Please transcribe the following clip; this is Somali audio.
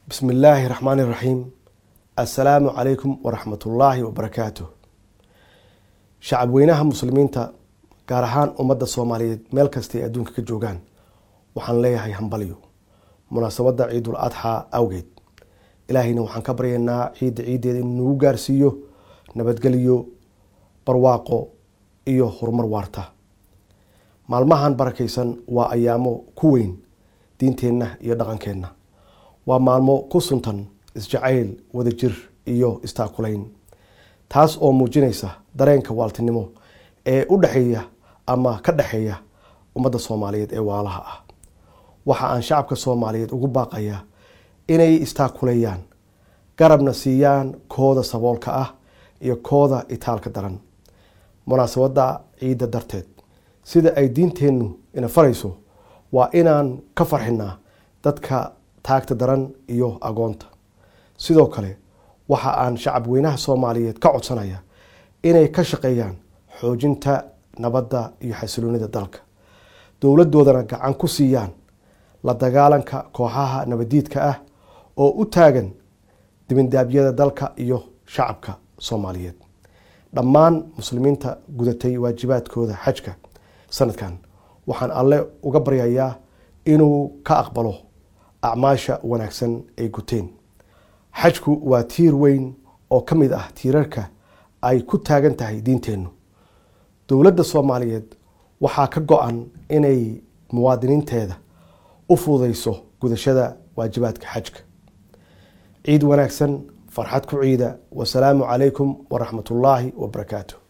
bismi illaahi raxmaani raxiim assalaamu calaykum waraxmatullaahi wabarakaatuh shacab weynaha muslimiinta gaar ahaan ummadda soomaaliyeed meel kastay adduunka ka joogaan waxaan leeyahay hambalyo munaasabadda ciidul adxaa awgeed ilaahayna waxaan ka baryaynaa ciidda ciiddeeda inuu nagu gaarsiiyo nabadgelyo barwaaqo iyo horumar waarta maalmahan barakaysan waa ayaamo ku weyn diinteenna iyo dhaqankeenna waa maalmo ku suntan isjacayl wadajir iyo istaakulayn taas oo muujinaysa dareenka waaltinimo ee u dhexeeya ama ka dhexeeya ummadda soomaaliyeed ee waalaha ah waxa aan shacabka soomaaliyeed ugu baaqayaa inay istaakuleeyaan garabna siiyaan kooda saboolka ah iyo kooda itaalka daran munaasabadda ciidda darteed sida ay diinteennu ina farayso waa inaan ka farxinaa dadka taagta daran iyo agoonta sidoo kale waxa aan shacab weynaha soomaaliyeed ka codsanaya inay ka shaqeeyaan xoojinta nabadda iyo xasiloonida dalka dowladoodana gacan ku siiyaan la dagaalanka kooxaha nabadiidka ah oo u taagan dibindaabyada dalka iyo shacabka soomaaliyeed dhammaan muslimiinta gudatay waajibaadkooda xajka sanadkan waxaan alle uga baryayaa inuu ka aqbalo acmaasha wanaagsan ay guteen xajku waa tiir weyn oo ka mid ah tiirarka ay ku taagan tahay diinteennu dowladda soomaaliyeed waxaa ka go-an inay muwaadiniinteeda u fududayso gudashada waajibaadka xajka ciid wanaagsan farxad ku ciida wasalaamu calaykum waraxmat ullaahi wabarakaatu